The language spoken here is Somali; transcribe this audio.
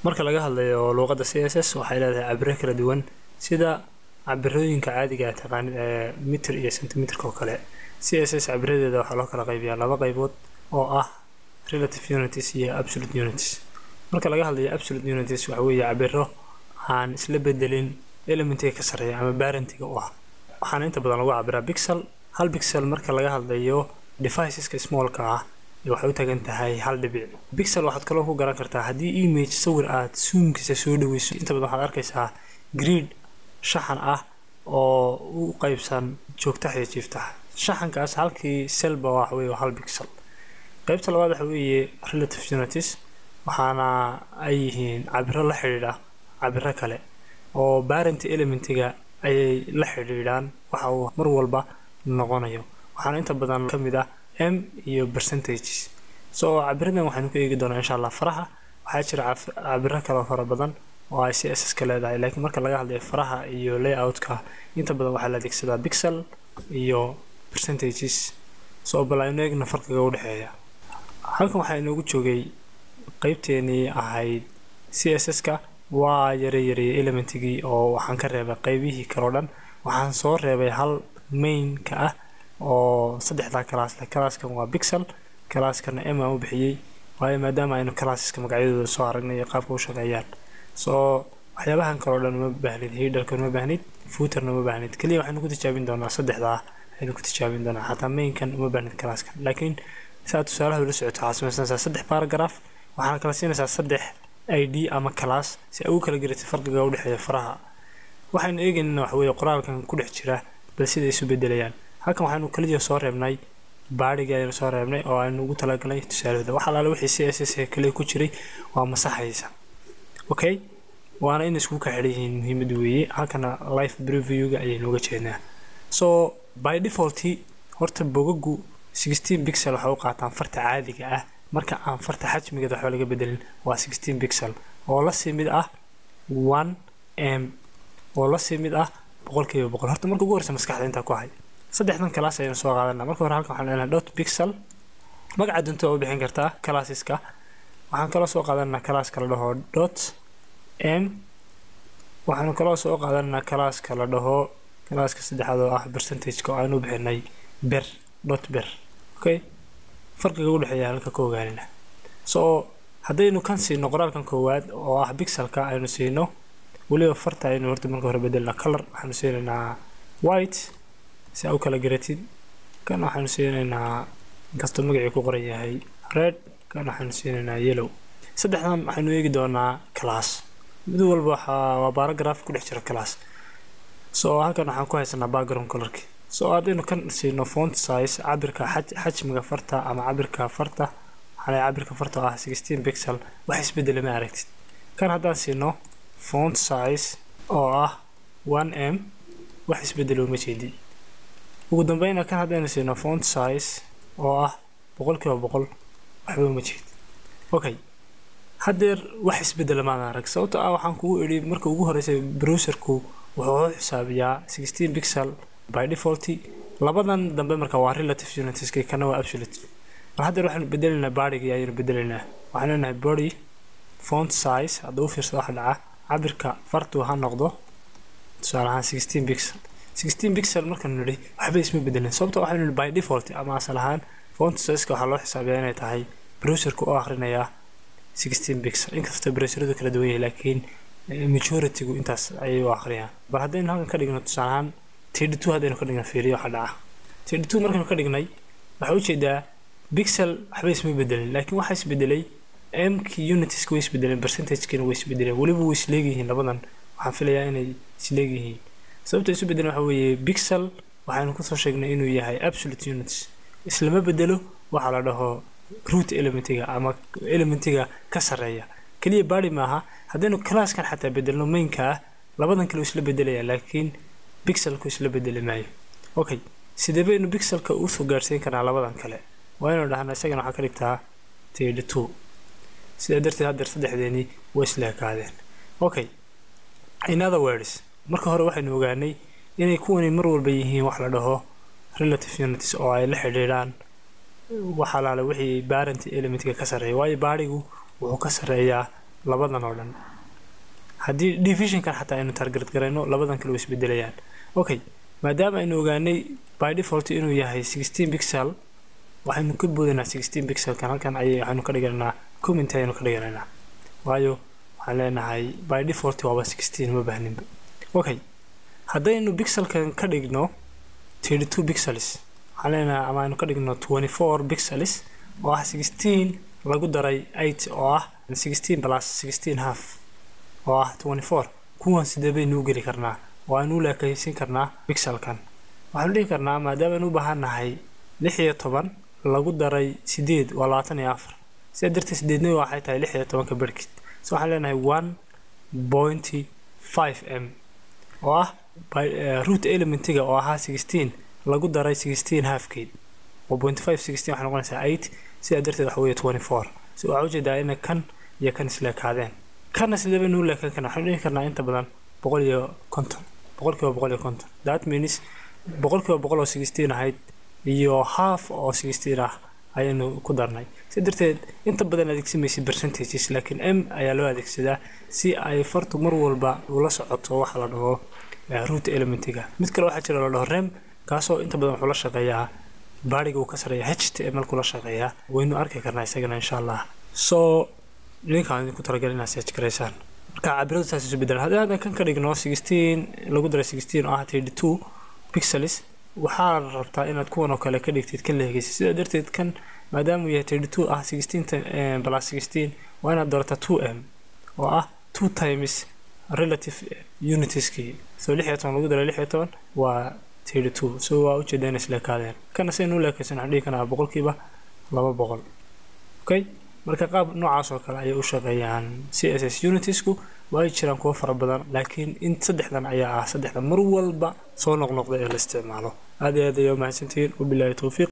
marka laga hadlayo luuqadda c s s waxay leedahay cabiro kala duwan sida cabirooyinka caadiga ah taqaanid ee mitir iyo centimeterka oo kale c s s cabiradeeda waxaa loo kala qaybiyaa laba qaybood oo ah relative unities iyo absolute unities marka laga hadlayo absolute unities waxa weeye cabiro aan isla bedelin elementiga ka sarreeya ama barentiga u ah waxaana inta badan lagu cabiraa bixel hal bixel marka laga hadlayo deviceska smallka ah waxay u tagan tahay hal dhibic bixel waxaad kaloo ku garan kartaa haddii image sawir aad suumkiisa soo dhaweyso inta badan waxaad arkaysaa grid shaxan ah oo u qaybsan joogtax iyo jiiftax shaxankaas halkii selba waxa weeye hal bixel qaybta labaad waxa weeye relative unities waxaana ay yihiin cabiro la xidhiidha cabiro kale oo barenti elementiga ayay la xidhiidhaan waxa uu mar walba noqonayo waxaana inta badan ka mid ah m iyo percentages so cabiradan waxaynu ku eegi doonaa insha allah faraha waxaa jira cabiro kale fara badan oo ay c s s ka leedahay laakiin marka laga hadlayo faraha iyo layout-ka inta badan waxaa la adeegsadaa bixel iyo percentages so bal aynu eegna farqiga u dhexeeya halkan waxaa inoogu joogay qeybteenii ahayd c s s-ka waa yare yareeyay elementigii oo waxaan ka reebay qeybihii kaleo dhan waxaan soo reebay hal mainka ah oo saddexdaa kalaas leh kalaaskan waa bixel kalaaskana m aan u bixiyey waayo maadaama aynu kalaasaska magacyadooda soo aragnay iyo qaabka u shaqeeyaan soo waxyaabahan kaleo dhan uma baahnid hiidharkan uma baahnid footerna uma baahnid keliya waxaynu ku tijaabin doonaa saddexdaa aynu ku tijaabin doonaa xataa mainkan uma baahnid kalaaskan laakiin siaad tusaalaha ula socoto waxaad samaysanaysaa saddex paragraph waxaana kala siinaysaa saddex i d ama class si ay ugu kala garatay farqiga u dhexeeya faraha waxaynu eegaynana waxa weeye qoraalkan ku dhex jira bal sida isu bedelayaan halkan waxaynu kaliya soo reebnay baadhigii aynu soo reebnay oo aynu ugu talagalnay tusaalahooda wax alaale wixii c s s ee kaliya ku jiray waa masaxaysa okay waana in isku ka xidhan yihiin muhiimad weeye halkana life preview-ga ayaynu uga jeednaa so by default horta bogagu sixteen bixel waxay u qaataan farta caadiga ah marka aan farta xajmigeeda waxba laga bedelin waa sixteen bixel oo la sii mid ah one m oo la sii mid ah boqolkiiba boqol horta marka ugu horeysa maskaxda intaa ku hay saddexdan kalaas ayaynu soo qaadanaa marka hore halkan waxaan leenahay dot bixel magaca dunta waa u bixin kartaa classeska waxaan kaloo soo qaadanaa calaaska la dhaho dot m waxaanu kaloo soo qaadanaa calaaska la dhaho calaaska saddexaad oo ah percentageka oo aanu bixinay ber dot ber okay farqiga u dhexeeya halka ka ogaanina so haddaynu kan siino qoraalkan koowaad oo ah bixelka aynu siino weliba farta aynu horta marka hore bedelnaa color waxaanu siinaynaa white si aa u kala garatid kan waxaanu siinaynaa inkastoo magacii ku qoran yahay red kan waxaanu siinaynaa yellow saddexdan waxaynu eegi doonaa class mid walba waxaa waa paragraph ku dhex jira class so halkan waxaan ku haysanaa background colorki so haddaynu kan siino font size cabirka xajmiga farta ama cabirka farta waxaan cabirka farta oo ah sixteen pixel wax isbedela ma aragtid kan haddaan siino font size oo ah one m wax isbedelo ma jeedi ugu dambeyna kan haddaynu siino font size oo ah boqolkiiba boqol waxba uma jeed okay haddeer wax isbedela maana arag sababto ah waxaan kugu idhi marka ugu horeysay browserku wuxuu xisaabiyaa sixteen pixel by default labadan dambe marka waa relative unitiska kana waa absolute mar haddeer waxaanu bedelaynaa baadhigii ayaynu bedelaynaa waxaan leenahay body font size hadduu u fiirsado waxa dhaca cabirka fartu ha noqdo tusaale ahaan sixteen pixel sixteen pixel markaanu nidhi waxba isma bedelin sababto waxaynu nidhi by default ama asal ahaan font sizeka waxaa loo xisaabiyaa inay tahay browserka oo akhrinayaa sixteen pixel inkastoo browseradu kala duwan yahay laakiin majoritygu intaas ayay u akhriyaan bal haddaynu halkan ka dhigno tusaale ahaan td two haddaynu ka dhigna fiiriyo waxa dhaca td two markaynu ka dhignay waxaa ujeedaa bixel waxba isma bedelin laakiin waxaa isbedelay mki unitiska way isbedeleen percentagekiina way isbedeleen weliba way isleegyihiin labadan waxaan filayaa inay isleegyihiin sababta isu bedeleen waxa weeye bixel waxaynu kusoo sheegnay inuu yahay absolute units islama bedelo waxaa la dhaho root elementiga ama elementiga ka sarreeya keliya baadi maaha haddaynu classkan xataa bedelno mainka ah labadan kale isla bedelaya laakiin bixelku isla bedeli maayo okay sidee baynu bixelka usoo gaadhsiin karnaa labadan kale waa inuu dhahnaa isagana waxaa ka dhigtaa td two sidaa darteed haddeer saddexdeenii way isla ekaadeen okay in other words marka hore waxaynu ogaanay inay kuwani mar walba yihiin wax la dhaho relative unities oo ay la xidhiidhaan wax alaale wixii barent elementka ka sarreeya waayo baadhigu wuxuu ka sarreeyaa labadan oo dhan haddii divisionkan xataa aynu target garayno labadan kale way isbedelayaan okay maadaama aynu ogaanay by default inuu yahay 16 pixel waxaynu ka boodaynaa 16 pixelkan halkan ayay waxaynu ka dhiganaynaa comment ayaynu ka dhiganaynaa waayo waxaan leenahay by default waaba 16 ma baahninba okay haddaynu pixelkan ka dhigno 32 pixels waxaan leenahay ama aynu ka dhigno 24 pixels oo ah 16 lagu daray 8 oo ah 16 plus 16 half oo ah 24 kuwan sidee baynu u geli karnaa oo aynu u leekaysin karnaa pixelkan waxaanu dhihi karnaa maadaama aynu u baahan nahay lix iyo toban lagu daray sideed waa labaatan iyo afar sidaa darteed sideedna waxay tahay lix iyo tobanka berkid so waxaan leenahay one pointy five m oo ah root elementiga oo ahaa sixteen lagu daray sixteen halfkeed oo point five sixteen waxay noqonaysaa eight sidaa darteed waxa weeye twenty four so waxaa ujeedaa ina kan iyo kan isleekaadeen kanna sidee baynu u leekan karnaa waxaynu dhihi karnaa inta badan boqol iyo konton boqol kiiba boqol iyo konton that means boqol kiiba boqol oo sixteen ahayd iyo half oo sixteen ah ayaynu ku darnay si darteed inta badan adeegsamaysa percentages laakiin m ayaa loo adeegsadaa si ay fartu mar walba ula socoto waxa la dhaho root elementiga mid kale waxaa jira la dhaho rem kaasoo inta badan wuxuu la shaqeeyaa baariga uu ka sareeya h t m l kula shaqeeyaa waynu arki karnaa isagana insha allah so linkaan idinku talagal inaad search garaysaan marka cabiradu saas isu bedelan haddii haddan kan ka dhigno sixteen lagu daray sixteen oo ah thirty two pixels waxaa rabtaa inaad kuwan oo kale ka dhigtid kan leegeysa sidaa darteed kan maadaama uu yahay thirty two ah sixteen plus sixteen waa inaad doorataa two m oo ah two times relative unitieskii so lix iyo toban lagu daray lix iyo toban waa thirty two so waa ujeeda inay isleekaadeen kana saynu u leekaysan waxaan dhihi karnaa boqolkiiba laba boqol okay marka qaab noocaas oo kale ayay u shaqeeyaan c s s unitiesku way jiraan kuwo fara badan laakiin in saddexdan ayaa ah saddexda mar walba soo noqnoqda ee la isticmaalo aad iyo aad ayaa umahadsantihiin wabilaahi towfiiq